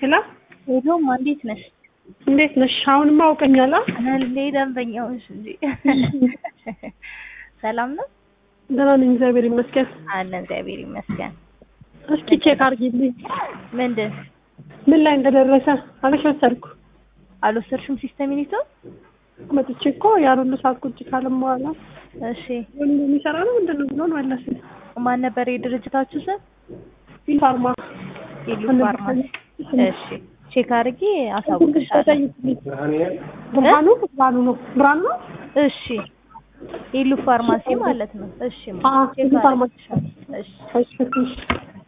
ሄሎ ሄሎም እንዴት ነሽ? እንዴት ነሽ? አሁንማ አውቀኛል። እንዴ ደንበኛውሽ እንጂ ሰላም ነው ደህና ነኝ፣ እግዚአብሔር ይመስገን። አለ እግዚአብሔር ይመስገን። እስኪ ቼክ አድርጊልኝ ምንድን ምን ላይ እንደደረሰ። አልወሰድኩ አልወሰድሽም? ሲስተም ዩኒቶ መጥቼ እኮ ያን ሁሉ ሰዓት ቁጭ ካለም በኋላ እሺ፣ ወንድ የሚሰራ ነው ምንድን ነው ብሎን መለስ ማን ነበር የድርጅታችሁ ስም? ፋርማ ኢሉ ፋርማሲ። እሺ፣ ቼክ አድርጌ አሳውቅሻለሁ። ብርሃኑ ብርሃኑ ነው ብርሃኑ ነው። እሺ፣ ኢሉ ፋርማሲ ማለት ነው። እሺ፣ አዎ፣ ቼክ ኢሉ ፋርማሲ። አድርጌሻለሁ። እሺ እሺ እሺ